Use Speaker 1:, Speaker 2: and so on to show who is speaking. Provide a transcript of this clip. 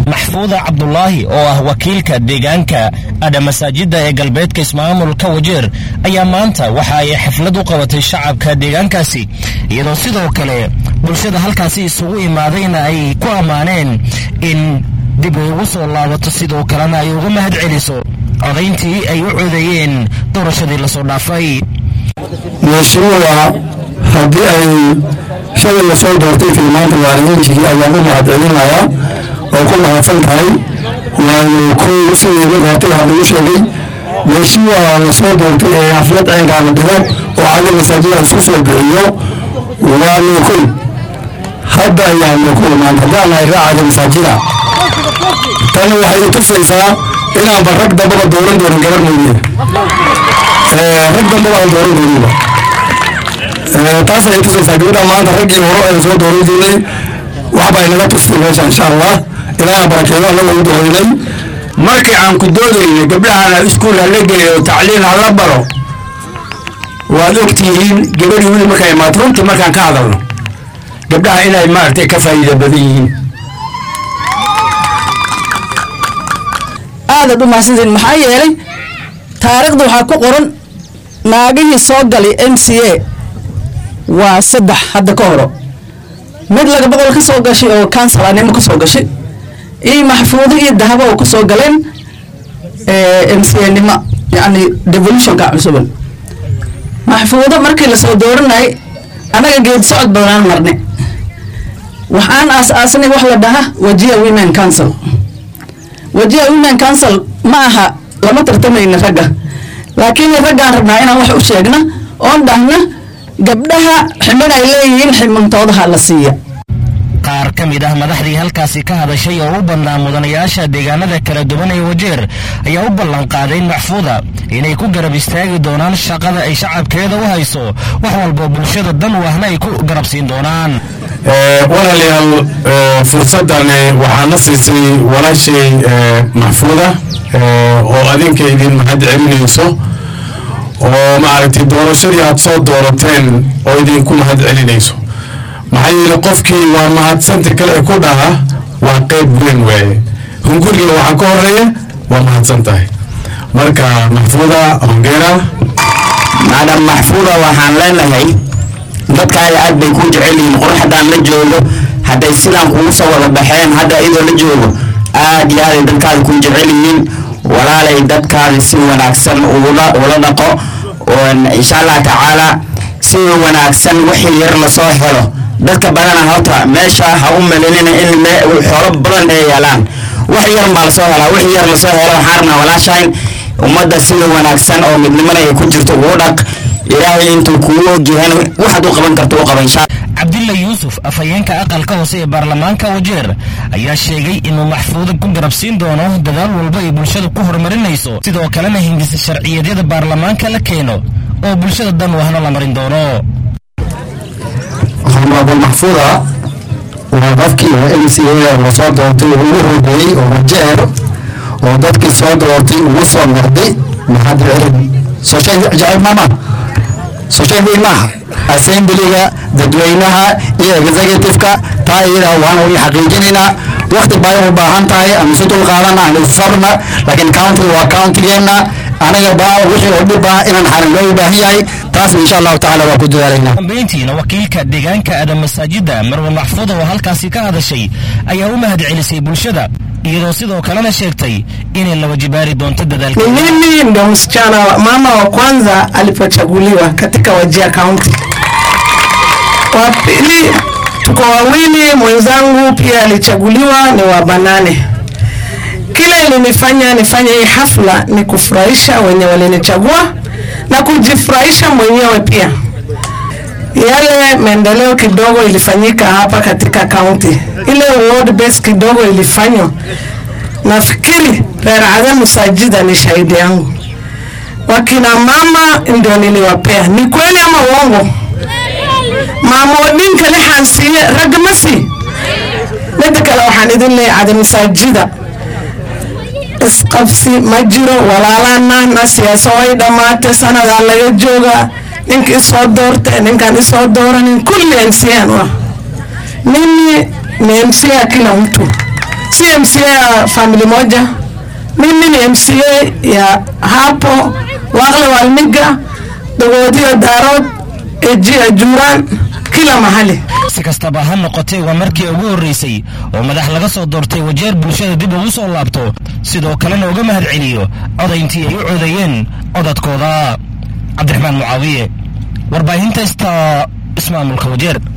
Speaker 1: maxfuuda cabdulaahi oo ah wakiilka deegaanka adha masaajidda ee galbeedka ismaamulka wajeer ayaa maanta waxa ay xaflad u qabatay shacabka deegaankaasi iyadoo sidoo kale bulshada halkaasi isugu imaadayna ay ku ammaaneen in dib ay ugu soo laabato sidoo kalena ay uga mahad celiso codayntii ay u codeeyeen doorashadii lasoo dhaafay
Speaker 2: mashruuca haddii ay shalay lasoo doortay filmaanta waalidiintii ayaan u mahad celinayaa oo ku mahadsan tahay waayo kow sidii markaatay waxaa lagu sheegay mashruuca lasoo doortay ee xaflad aynkaa la dhigo oo caga masaajida isku soo bixiyo waa nuukul hadda ayaa nuukul maanta haddaan nahay raacaga masaajida tani waxay tusaysaa inaanba rag dambaba dooran doonin gabar mooye rag dambaba aan dooran dooniba taas ayay tusaysaa gabadha maanta raggii hore aynu soo dooran jirnay waxba inaga tustay meesha insha allah ilaaha barakeeyo alla lagu duceynay
Speaker 3: markii aan ku doodayna gabdhahana iskuul hala geliyo tacliin hala baro waad ogtihiin gabadhii weli markay imaato runtii markaan ka hadalno gabdhaha inay maaragtay ka faa'iida badan yihiin
Speaker 4: aadaad u mahadsantiin maxaa yeelay taariikhda waxaa ku qoran naagihii soo galay m c a waa saddex hadda ka horo mid laga boqol ka soo gashay oo kansalanimo ka soo gashay iyo maxfuudo iyo dahabo oo ka soo galeen m c a nimo yacni devolutionka cusuban maxfuudo markii lasoo dooranayay annaga geed socod badanaan marne waxaan aas-aasnay wax la dhaha wajia women council wajia women council ma aha lama tartamayna ragga laakiin raggaan rabnaa inaan wax u sheegna oon dhahna gabdhaha ximin ay leeyihiin ximintoodaha la siiya
Speaker 1: qaar ka mid ah madaxdii halkaasi ka hadashay oo u badnaa mudanayaasha deegaanada kala duwan ee wajeer ayaa u ballanqaaday maxfuuda inay ku garab istaagi doonaan shaqada ay shacabkeeda u hayso wax walbo bulshada dan u ahna ay ku garabsiin doonaan
Speaker 2: walaalayaal fursaddan waxaana siisay walaashay maxfuuda oo adinka idin mahad celinayso oo maaragtay doorashadii aad soo doorateen oo idinku mahad celinayso maxaa yeele qofkii waa mahadsanta kale ku dhaha waa qayb weyn waaye hunguriga waxaa ka horeeya waa mahadsan tahay marka maxfuuda hongera
Speaker 3: maadam maxfuuda waxaan leenahay dadkaaga aad bay ku jecel yihiin qor haddaan la joogo hadday sidaan kugu soo wada baxeen hadda iyadoo la joogo aad iyo aaday dadkaada ku jecel yihiin walaalay dadkaada si wanaagsan ugula ula dhaqo insha allah tacaala si wanaagsan wixii yar lasoo helo dadka badana horta meesha ha u malinina in xoolo badan ay yaalaan wax yar baa lasoo helaa wixii yar lasoo helo waxaan rabnaa walaashayn ummadda sida wanaagsan oo midnimada ay ku jirto ugu dhaq ilaahay intuu kugu ogyahan waxaad u qaban karto u qaba insha
Speaker 1: cabdilla yuusuf afhayeenka aqalka hoose ee baarlamaanka wajeer ayaa sheegay inuu maxfuuda ku garabsiin doono dadaal walba ay bulshada ku horumarinayso sidoo kalena hindisa sharciyadyada baarlamaanka la keeno oo bulshada dan wahna la marin doono
Speaker 2: honorable maxfuuda waa qofkii m c a lasoo doortay ugu horeeyey oo wajeer oo dadkii soo doortay ugu soo noqday mahad celin soo sheeg jacayb maama soo sheeg weyn maaha assemblyga dadweynaha iyo executive-ka taa iyada waan wali xaqiijinaynaa waqti bay u baahan tahay aan isu dul qaadana aan isfarna laakiin countiga waa countigeenna anaga baa wixii oo dhib ah inaan xarin loo baahan yahay taas insha allahu tacaala waa ku dadaalaynaa
Speaker 1: dambeyntiina wakiilka deegaanka adam masaajidda marwe maxfuuda oo halkaasi ka hadashay ayaa u mahad celisay bulshada iyadoo sidoo kalena sheegtay inay la wajibaari doonto dadaalka
Speaker 5: Mimi ndo msichana wa mama wa kwanza alipochaguliwa katika Wajir County. Wa pili tuko wawili, mwenzangu pia alichaguliwa, ni wa Banane. Kile ilinifanya nifanye hii hafla ni kufurahisha wenye walinichagua na kujifurahisha mwenyewe pia. Yale maendeleo kidogo ilifanyika hapa katika kaunti, ile ward base kidogo ilifanywa nafikiri Rerada Musajida ni shahidi yangu. Wakina mama ndio niliwapea, ni kweli ama uongo? Mama wadinka lixaan siiye ragga ma sii. Midda kale waxaan idin leeyahay cada masaajida isqabsi ma jiro walaalana na siyaasa way dhammaatay sanadaa laga joogaa ninka isoo doorta ninkaan isoo dooranin kulli MCN wa mimi ni MCA kila mtu si MCA ya family moja. Mimi ni MCA ya hapo Wakle Walmiga, Dogodio Darod, Ejia Juran, kila mahali.
Speaker 1: si kastaba ha noqotee waa markii ugu horreysay oo madax laga soo doortay wajeer bulshada dib ugu soo laabto sidoo kalena uga mahad celiyo codayntii ay u codeeyeen codadkooda cabdiraxmaan mucaawiye warbaahinta ista ismaamulka wajeer